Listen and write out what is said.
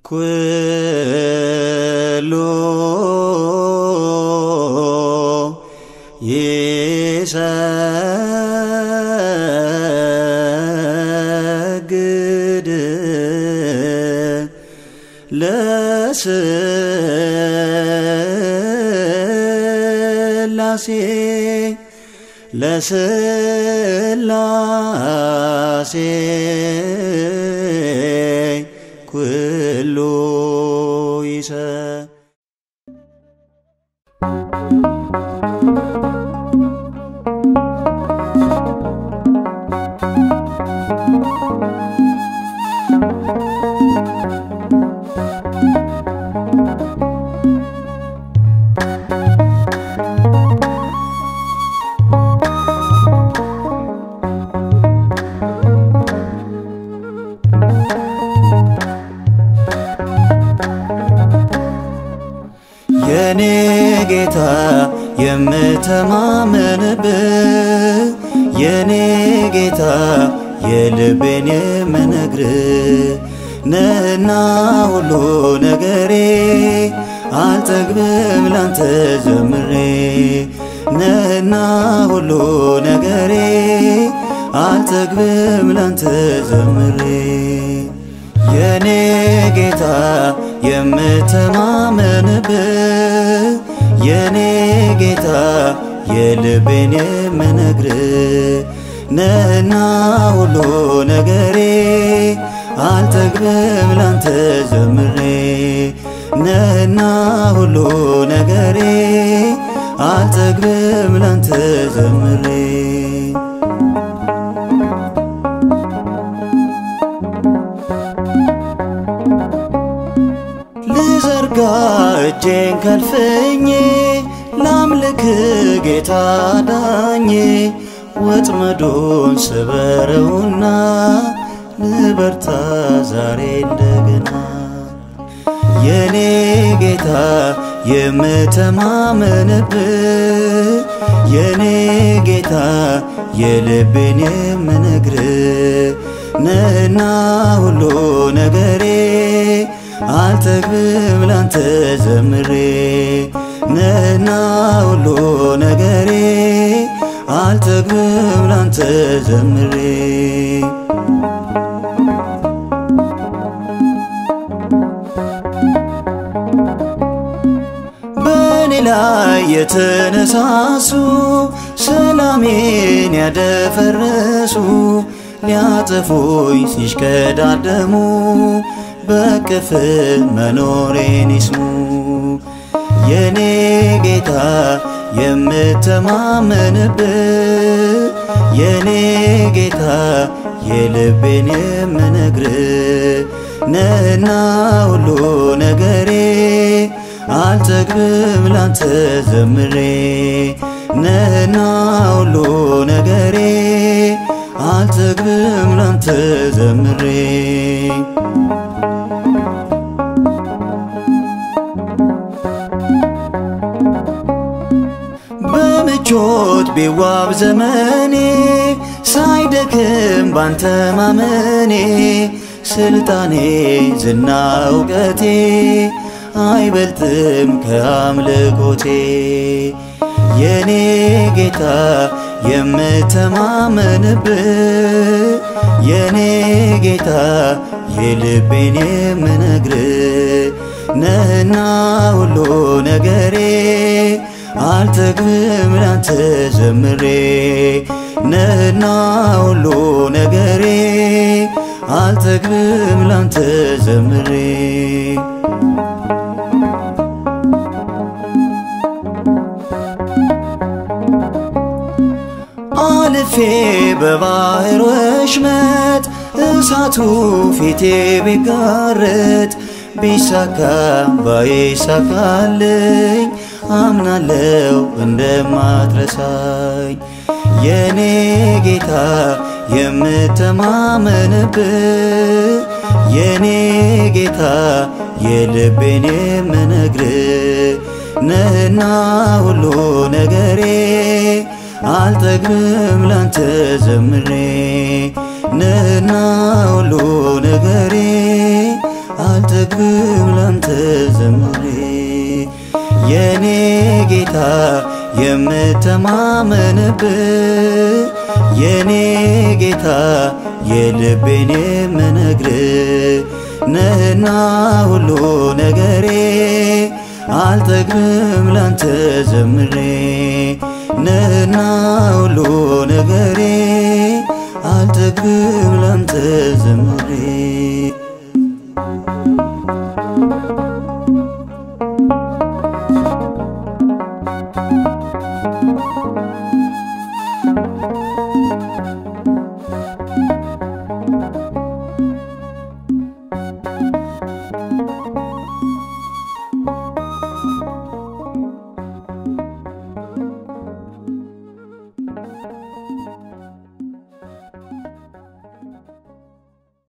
ኩሉ ይሰግድ ለስላሴ ለስላሴ ኩሉ ይሰ የኔ ጌታ የምተማመንብህ የኔ ጌታ የልቤን የምነግርህ ነህና ሁሉ ነገሬ አልጠግብም ላንተ ዘምሬ ነህና ሁሉ ነገሬ አልጠግብም ላንተ ዘምሬ የኔ ጌታ የምተማመንብህ የኔ ጌታ የልቤን የምነግርህ ነህና ሁሉ ነገሬ አልጠግብም ላንተ ዘምሬ ነህና ሁሉ ነገሬ አልጠግብም ላንተ ዘምሬ ልዘርጋ እጄን ከልፍኜ ላምልክ ጌታ ዳኜ ወጥመዱን ስበረውና ልበርታ ዛሬ እንደገና የኔ ጌታ የምተማመንብህ የኔ ጌታ የልቤን የምነግርህ ነህና ሁሉ ነገሬ አልጠግብም ላንተ ዘምሬ ነህና ሁሉ ነገሬ አልጠግብም ላንተ ዘምሬ በእኔ ላይ የተነሳሱ ሰላሜን ያደፈረሱ ሊያጠፉኝ ሲሽከዳደሙ በቅፍ መኖሬን ይስሙ የኔ ጌታ የምተማመንብህ የኔ ጌታ የልቤን የምነግርህ ነህና ሁሉ ነገሬ አልጠግብም ላንተ ዘምሬ ነህና ሁሉ ነገሬ አልጠግብም ላንተ ዘምሬ በምቾት ቢዋብ ዘመኔ ሳይደክም ባንተ ማመኔ ስልጣኔ ዝና እውቀቴ አይበልጥም ከአምልኮቴ የኔ ጌታ የምተማመንብህ የኔ ጌታ የልቤን የምነግርህ ነህና ሁሉ ነገሬ አልጠግብም ላንተ ዘምሬ ነህና ሁሉ ነገሬ አልጠግብም ላንተ ዘምሬ አልፌ በባህር ወሽመጥ እሳቱ ፊቴ ቢጋረጥ ቢሳካ ባይሳካልኝ አምናለው እንደማትረሳኝ የኔ ጌታ የምተማመንብህ የኔ ጌታ የልቤን የምነግርህ ነህና ሁሉ ነገሬ አልጠግብም ላንተ ዘምሬ ነህና ሁሉ ነገሬ አልጠግብም ላንተ ዘምሬ የኔ ጌታ የምተማመንብ የኔ ጌታ የልቤን የምነግር ነህና ሁሉ ነገሬ አልጠግብም ላንተ ዘምሬ ነህና ሁሉ ነገሬ አልጠግብም ላንተ ዘምሬ